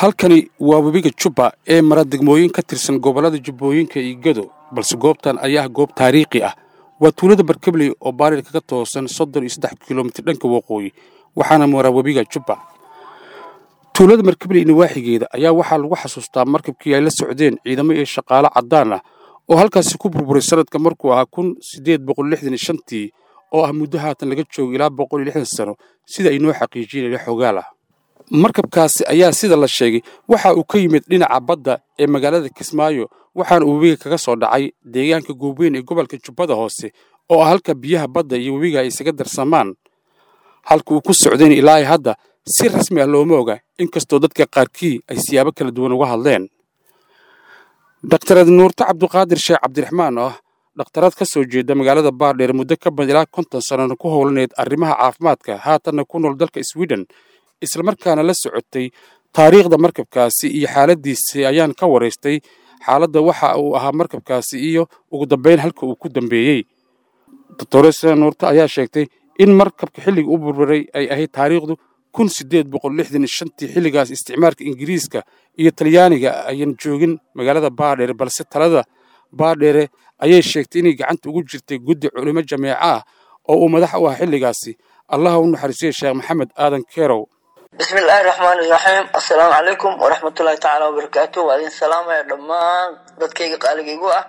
halkani waa webiga jubba ee mara degmooyin ka tirsan gobollada jubbooyinka iyo gedo balse goobtan ayaa ah goob taariikhi ah waa tuulada barkebley oo baarir kaga toosan soddon iyo saddex kilomitir dhanka waqooyi waxaana mara webiga jubba tuulada markebley nawaaxigeeda ayaa waxaa lagu xasuustaa markabkii ay la socdeen ciidamo iyo shaqaale caddaan ah oo halkaasi ku burburay sanadka markuu ahaa kun siddeed boqol lixdan iyo shantii oo ah muddo haatan laga joogo ilaa boqol iyo lixdan sano sida ay noo xaqiijiyeen ila xogaal ah markabkaasi ayaa sida la sheegay waxa uu ka yimid dhinaca badda ee magaalada kismaayo waxaana uu webiga kaga soo dhacay deegaanka goobweyn ee gobolka jubbada hoose oo ah halka biyaha badda iyo webiga ay isaga darsamaan halka uu ku socdayn ilaa hadda si rasmi ah looma oga inkastoo dadka qaarkii ay siyaabo kala duwan uga hadleen dhakhtarad nuurto cabduqaadir sheekh cabdiraxmaan oo ah dhakhtaraad ka soo jeeda magaalada baardheer muddo ka badan ilaa konton sannona ku howlaneed arrimaha caafimaadka haatanna ku nool dalka sweden islamarkaana la socotay taariikhda markabkaasi iyo xaaladiisi ayaan ka waraystay xaaladda waxa uu ahaa markabkaasi iyo ugu dambeyn halka uu ku dambeeyey doctoresa nuurto ayaa sheegtay in markabka xilliga u burburay ay ahayd taariikhdu kun siddeed boqol lixdan iyo shantii xilligaas isticmaalka ingiriiska iyo talyaaniga ayan joogin magaalada baadheere balse talada baadheere ayay sheegtay inay gacanta ugu jirtay guddi culimo jameeco ah oo uu madax u ah xilligaasi allaha u naxariisiya sheekh maxamed aadan kerow bismi illaahi raxmaani iraxiim assalaamu calaykum waraxmatullaahi tacaala wabarakaatu waa idin salaamaya dhammaan dadkayga qaaligaygu ah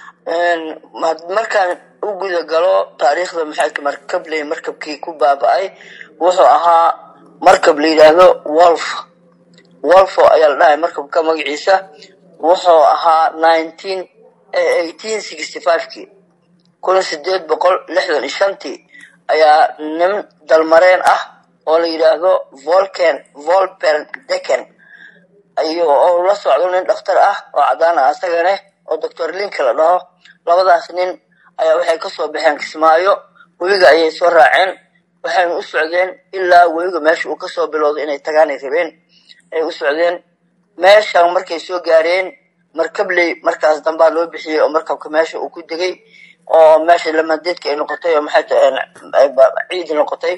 markaan u guda galo taariikhda maxaydka markabley markabkii ku baaba-ay wuxuu ahaa markab la yidhaahdo wolf wolfo ayaa la dhahay markabka magaciisa wuxuu ahaa nineteen eighteen sixty five-kii kun sideed boqol lixdan iyo shantii ayaa nin dalmareen ah oo la yidhaahdo volken volpern deken oo la socdo nin dhakhtar ah oo caddaan ah asagane oo doctor linka la dhaho labadaas nin ayaa waxay kasoo baxeen kismaayo webiga ayay soo raaceen waxayna u socdeen ilaa webiga meesha uu kasoo bilowday inay tagaanay rabeen ay u socdeen meeshan markay soo gaareen markabley markaas dambaa loo bixiyey oo markabka meesha uu ku degay oo meesha lamadeedka ay noqotay oo maxay ciid noqotay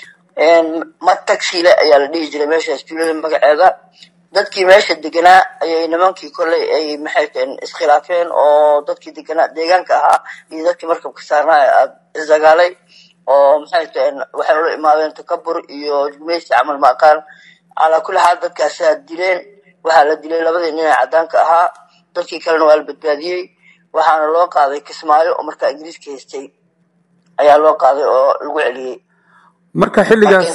matagsile ayaa la dhihi jiray meeshaas tuulada magaceeda dadkii meesha deganaa ayay nimankii kolley ay maxay taheen iskhilaafeen oo dadkii deganaa deegaanka ahaa iyo dadkii markabka saarnaa isdagaalay oo maxay taheen waxay ula imaadeen takabur iyo jumeysi camal ma aqaan calaa kulli xaal dadkaasaa dileen waxaa la dilay labadii nin ee caddaanka ahaa dadkii kalena waa la badbaadiyey waxaana loo qaaday kismaayo oo markaa ingiriiska haystay ayaa loo qaaday oo lagu celiyey marka xilligaasi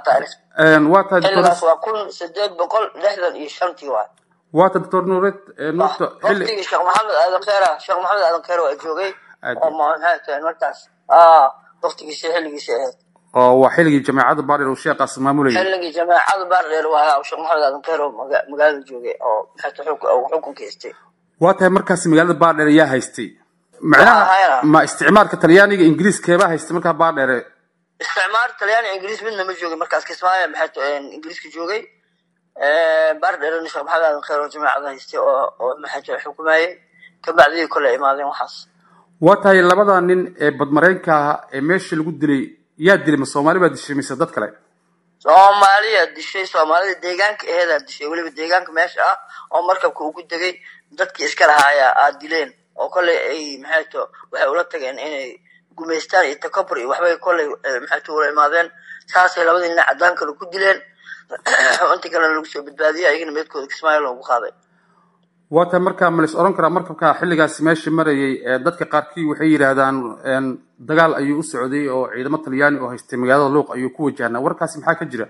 waa tahay xilligaas waa kun sideed boqol lixdan iyo shantii waay waa tahay doctor nuureed nuurta waqtigii sheekh maxamed aadan kheera sheekh maxamed aadan kheera waa joogay oo maxay tahay markaas waqtigiisi xilligiisi ahayd oo waa xilligii jameecada baardheer uu sheekaas maamulayay xilligii jameecada baardheer waa sheekh maxamed aadan kheer oo magaalada joogay oo maxay tahay xukunka haystay waa tahay markaasi magaalada baardheer ayaa haystay macnaha ma isticmaalka talyaaniga ingiriiskeebaa haystay markaa baardheere isticmaal talyaani ingiriis midna ma joogin markaas kismaayo maxay ingiriiska joogay baardheerena sheekh maxamed aadan kheer oo jameecada haystay oo oo maxay tahay xukumayay kabacdii kole imaadeen waxaas waa tahay labada nin ee badmareenka ah ee meesha lagu dilay yaa dilay ma soomaali baa dishay mise dad kale soomaaliya dishay soomaalida deegaanka aheedaa dishay weliba deegaanka meesha ah oo markabka ugu degay dadkii iska lahaaya aad dileen oo kolley ay maxay to waxay ula tageen inay gumaystaan iyo takabur iyo waxbay kolley maxay to ula imaadeen saasay labadii nin caddaankana ku dileen intii kalena lagu soo badbaadiyay ayagana meedkooda kismaayo loogu qaaday waa tahay markaa ma lais odhan karaa markabka xilligaasi meesha marayay dadka qaarkii waxay yidhaahdaan dagaal ayuu u socday oo ciidamo talyaani oo haystay magaalada luuq ayuu ku wajahnaa warkaasi maxaa ka jira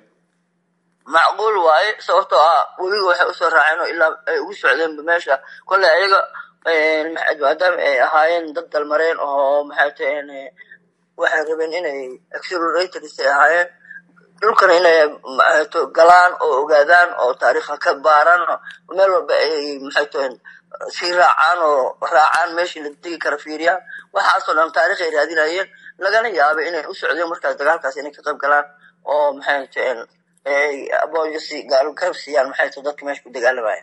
macquul waaye sababtoo ah webiga waxay usoo raaceen oo ilaa ay ugu socdeenba meesha kolley ayaga maadaama ay ahaayeen dad dalmareen oo maxay taheen waxay rabeen inay acceleratorys ay ahaayeen dhulkana inay maxayto galaan oo ogaadaan oo taariikha ka baaraan meel walba ay maxay taheen sii raacaan oo raacaan meeshii la degi kara fiiriyaan waxaasoo dhan taarikh ay raadinayeen lagana yaabay inay u socdeen markaas dagaalkaas inay ka qayb galaan oo maxay taheen aboojasi gaalkarab siiyaan maxay tahay dadka meesha ku dagaalamaya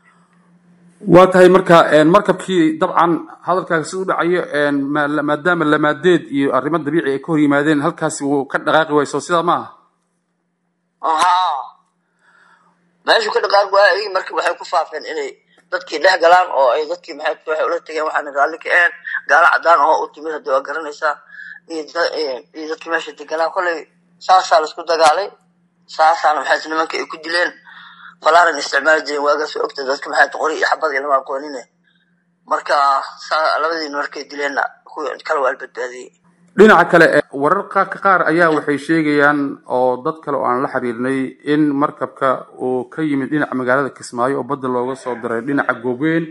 waa tahay marka markabkii dabcan hadalkaaga si u dhacayo maadaama lamaadeed iyo arrimo dabiici ay ka hor yimaadeen halkaasi wuu ka dhaqaaqi wayso sidaa ma aha haa meeshuu ka dhaqaaq waaya ayagii marka waxay ku faafeen inay dadkii dhex galaan oo ay dadkii maxay waxay ula tageen waxaana raalli ka ahayn gaalo cadaan oo u timid haddii waa garanaysaa iyo iyo dadkii meesha deganaa kolley saasaa laisku dagaalay saasaana maxay nimanka ay ku dileen falaaran isticmaali jireen waagaas waa ogta dadka maxay qori iyo xabad iyo lama aqoonine marka saa labadiina markay dileenna kuwii kale waa la badbaadiyey dhinaca kale wararka qaar ayaa waxay sheegayaan oo dad kale oo aan la xiriirnay in markabka uu ka yimid dhinaca magaalada kismaayo oo badda looga soo diray dhinaca goobweyn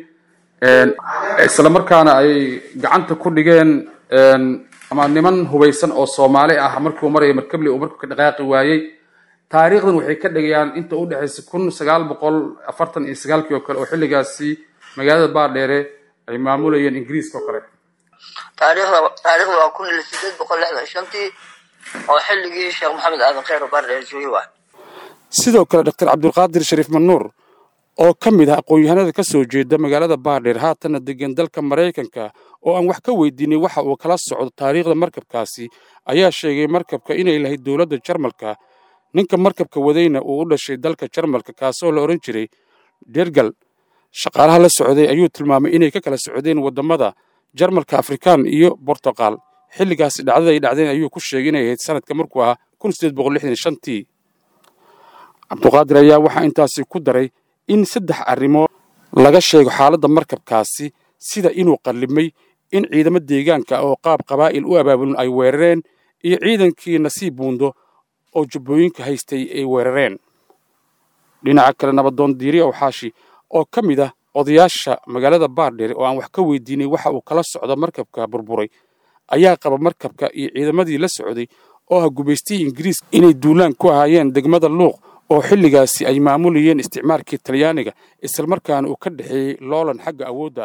isla markaana ay gacanta ku dhigeen ama niman hubaysan oo soomaali ah markuu maraya markable uu markabka dhaqaaqi waayey taariikhdan waxay ka dhigayaan inta u dhexaysa kun sagaal boqol afartan iyo sagaalkii oo kale oo xilligaasi magaalada baardheere ay maamulayeen ingiriiska oo kale taariikhda taariikhda waa kun iyo sideed boqol lixdan shantii oo xilligii sheekh maxamed aadan kheyr oo baardheer joogay waa sidoo kale doctor cabdulqaadir shariif manuur oo ka mid ah aqoon-yahanada ka soo jeeda magaalada baardheer haatanna degan dalka maraykanka oo aan wax ka weydiinay waxa uu kala socdo taariikhda markabkaasi ayaa sheegay markabka inay lahayd dowladda jarmalka ninka markabka wadayna uu u dhashay dalka jarmalka kaasoo la odhan jiray dergal shaqaalaha la socday ayuu tilmaamay inay ka kala socdeen waddamada jarmalka afrikaan iyo bortuqal xilligaasi dhacdada ay dhacdeen ayuu ku sheegay inay ahayd sanadka markuu ahaa kun sideed boqol lixdan shantii cabduqaadir ayaa waxaa intaasi ku daray in saddex arrimood laga sheego xaaladda markabkaasi sida inuu qallimay in ciidamo deegaanka oo qaab qabaa'il u abaabulin ay weerareen iyo ciidankii nasiib buundo oo jubbooyinka haystay ay weerareen dhinaca kale nabadoon diiri awxaashi oo ka mid ah odayaasha magaalada baardheere oo aan wax ka weydiinay waxa uu kala socdo markabka burburay ayaa qaba markabka iyo ciidamadii la socday oo ah gubaystihii ingiriiska inay duulaan ku ahaayeen degmada luuq oo xilligaasi ay maamulayeen isticmaalkii talyaaniga islamarkaana uu ka dhexeeyey loolan xagga awoodda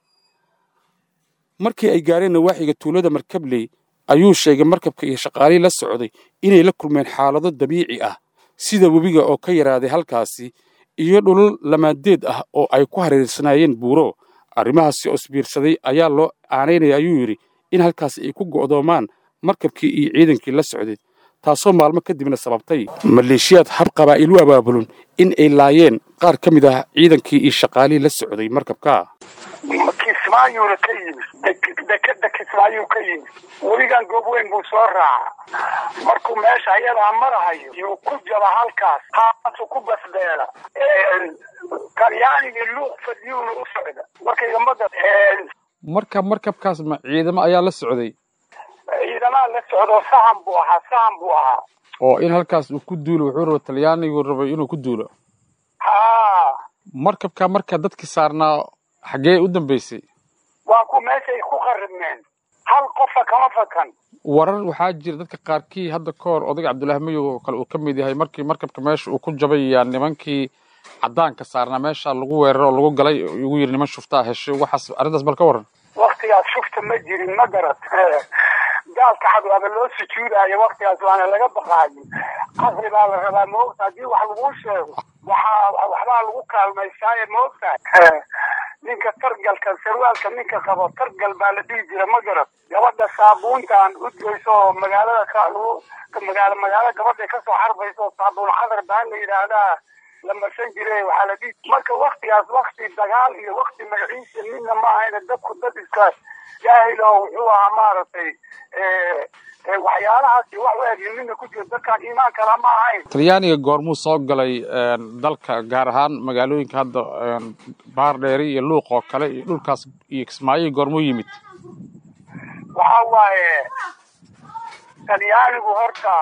markii ay gaareen nawaaxiga tuulada markabley ayuu sheegay markabka iyo shaqaalihii la socday inay la kulmeen xaalado dabiici ah sida webiga oo ka yaraaday halkaasi iyo dhulal lamaadeed ah oo ay ku hareersanaayeen buuro arrimahaasi oo isbiirsaday ayaa loo aanaynaya ayuu yidhi in halkaasi ay ku go'doomaan markabkii iyo ciidankii la socday taasoo maalmo kadibna sababtay maleeshiyaad hab qabaa'il u abaabulun in ay laayeen qaar ka mid ah ciidankii iyo shaqaalihii la socday markabka kismaayuuna ka yimid dekeda kismaayuu ka yimid weligan goobweyn buu soo raaca markuu meesha ayadaa marahayo yuu ku jaba halkaas haasu ku basbeela talyaanigii luuq fadiyuuna u socda markay gambada marka markabkaas ma ciidamo ayaa la socday ciidamaa la socdo sahan buu ahaa sahan buu ahaa oo in halkaas uu ku duulo wuxuu raba talyaanigu rabay inuu ku duulo haa markabka marka dadkii saarnaa xaggee u dambaysay waa ku meeshay ku qaribmeen hal qofa kama fakan warar waxaa jira dadka qaarkii hadda ka hor odayga cabdullaahi mayow oo kale uu ka mid yahay markii markabka meesha uu ku jabay yaa nimankii caddaanka saarnaa meesha lagu weeraro oo lagu galay ugu yidhi niman shuftaa heshay waxaas arrintaas bal ka waran waktigaas shufta ma jirin ma garat gaalka cad waaba loo sujuudaayo waktigaas waana laga baqaayo casri baa la rabaa maogta haddii wax laguu sheego waxaa waxbaa lagu kaalmaysaaye maogtahay ninka targalka sarwaalka ninka qabo targal baa la dhihi jira ma garad gabadha saabuuntaan udgeyso oo magaalada ka magaalo magaalo gabadhay kasoo xarbayso oo saabuun xadar baa la yidhaahdaa la marsan jire waxaa la dhihi marka waktigaas wakti dagaal iyo wakti magaciisa midna ma ahayna dadku dad iska jaahil oo wuxuu ahaa maaragtay waxyaalahaas wax u eg midna ku jiro dadkaan iimaan kala ma ahayn talyaaniga goormuu soo galay dalka gaar ahaan magaalooyinka hadda baardheeri iyo luuq oo kale iyo dhulkaas iyo kismaayo goormuu yimid waxa waaye talyaanigu horta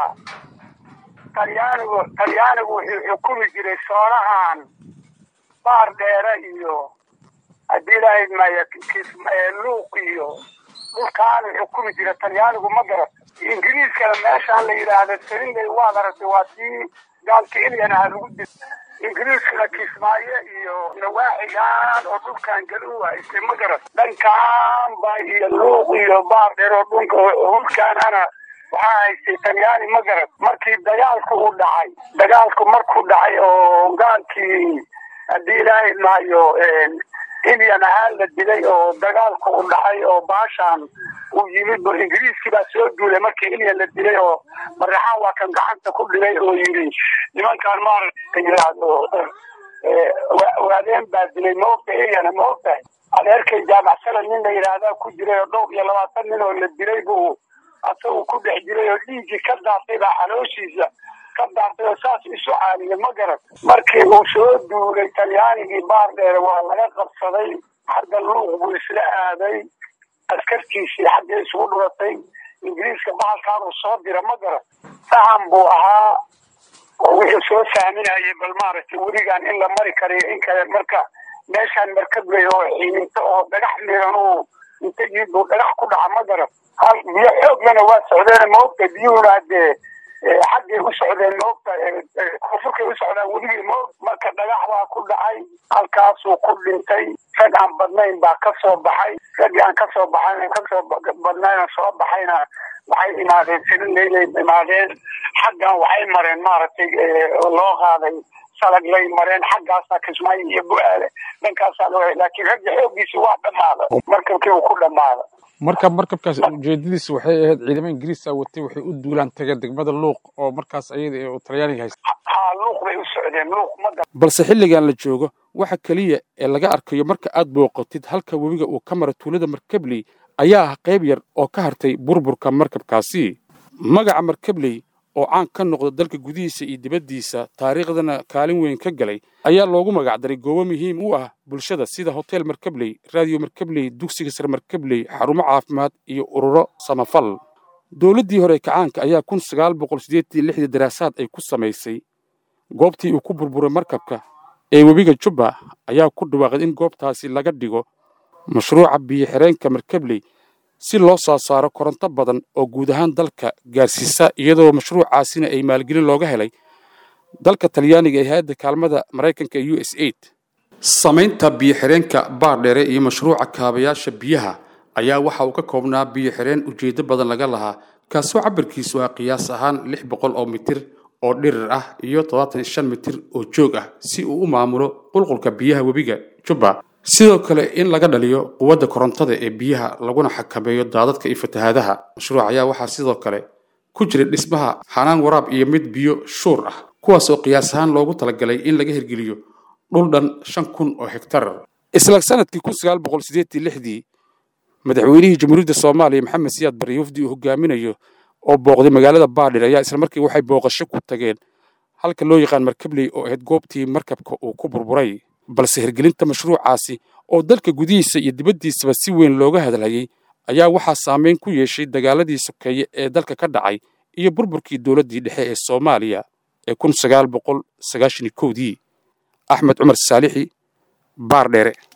talyaanigu talyaanigu wuxuu xukumi jiray soonahan baar dheere iyo haddii lahayd maya luuq iyo dhulkaanu xukumi jira talyaanigu ma garat ingiriiskana meeshaan la yidhaahda sarinley waad aragtay waa tii gaalka ilyan aha lagu dil ingiriiskana kismaayo iyo nawaaxigaan oo dhulkan galu haystay ma garat dhankaan ba iyo luuq iyo baar dheer oo dhunka hulkaanana waxaa haystay talyaani ma garad markii dagaalku uu dhacay dagaalku markuu dhacay oo gaalkii haddii ilaahay maayo indian ahaan la dilay oo dagaalka u dhacay oo baashaan uu yimid ingiriiskii baa soo duulay markii indian la dilay oo maraxaan waa kan gacanta ku dhigay oo yidhi nimankaan maaragta yidhaahdo waadeen baa dilay maogta iyana ma ogtahay adeerkay jaamacsala nin la yidhaahdaa ku jiray oo dhowr iyo labaatan nin oo la dilay buu asagu ku dhex jiray oo dhiiggii ka daatay baa calooshiisa ka daatay oo saas isu caaliya ma garan markii uu soo duulay talyaanigii baardheere waa laga qabsaday xagga luuq buu isla aaday askartiisii xagga isugu dhuratay ingiriiska bahalkaanuu soo dira ma garan sahan buu ahaa wuxuu soo fahminayay bal maaragtay weligaan in la mari karayo in kale marka meeshaan markab ley oo xiiminto oo dhagax miran uu inta yimid buu dhagax ku dhaca ma garan hal biyo xooglana waa socdeen maogta biyuhuna dee xaggay u socdeen maogta koonfurkay u socdaan weligii maog marka dhagax baa ku dhacay halkaasuu ku dhintay rag aan badnayn baa ka soo baxay raggii aan kasoo baxayn kasoo badnayna soo baxayna waxay imaadeen silileylay imaadeen xaggan waxay mareen maaragtay loo qaaday salag lay mareen xaggaasaa kismaayo iyo bu-aale dhankaasaa loo laakiin ragga xooggiisi waa dhammaada markabkii uu ku dhammaada marka markabkaas ujeedadiisa waxay ahayd ciidamo ingiriisa watay waxay u duulaan tageen degmada luuq oo markaas ayada ee talyaaniga haysta haa luuq bay u socdeen luuq ma balse xilligan la joogo waxa keliya ee laga arkayo marka aad booqatid halka webiga uu ka mara tuulada markabley ayaa ah qayb yar oo ka hartay burburka markabkaasi magaca markabley oo caan ka noqda dalka gudihiisa iyo dibaddiisa taariikhdana kaalin weyn ka galay ayaa loogu magacdaray goobo muhiim u ah bulshada sida hotel markabley raadiyo markabley dugsiga sare markabley xarumo caafimaad iyo ururo samafal dowladdii hore kacaanka ayaa kun sagaal boqol siddeetan lixdii daraasaad ay ku samaysay goobtii uu ku burburay markabka ee webiga jubba ayaa ku dhawaaqday in goobtaasi laga dhigo mashruuca biyo-xireenka markabley si loo soo saaro koronto badan oo guud ahaan dalka gaarsiisa iyadoo mashruucaasina ay maalgelin looga helay dalka talyaaniga ee hay-adda kaalmada maraykanka ee u s aid samaynta biyo-xireenka baardheere iyo mashruuca kaabayaasha biyaha ayaa waxa uu ka koobnaa biyo-xireen ujeeddo badan laga lahaa kaasoo cabirkiisu ah qiyaas ahaan lix boqol oo mitir oo dhirir ah iyo toddobaatan iyo shan mitir oo joog ah si uu u maamulo qulqulka biyaha webiga jubba sidoo kale in laga dhaliyo quwadda korontada ee biyaha laguna xakameeyo daadadka iyo fatahaadaha mashruuc ayaa waxaa sidoo kale ku jiray dhismaha xanaan waraab iyo mid biyo shuur ah kuwaas oo qiyaas ahaan loogu talagalay in laga hirgeliyo dhul dhan shan kun oo hektar isla sanadkii kun sagaal boqol siddeetan lixdii madaxweynihii jamhuuriyadda soomaaliya maxamed siyaad barre wafdi uu hogaaminayo oo booqday magaalada baadhir ayaa isla markii waxay booqasho ku tageen halka loo yaqaan markabley oo ahayd goobtii markabka uu ku burburay balse hirgelinta mashruucaasi oo dalka gudihiisa iyo dibaddiisaba si weyn looga hadalhayay ayaa waxaa saameyn ku yeeshay dagaaladii sokeeye ee dalka ka dhacay iyo burburkii dowladdii dhexe ee soomaaliya ee kun sagaal boqol sagaashan iyo kowdii axmed cumar saalixi baardheere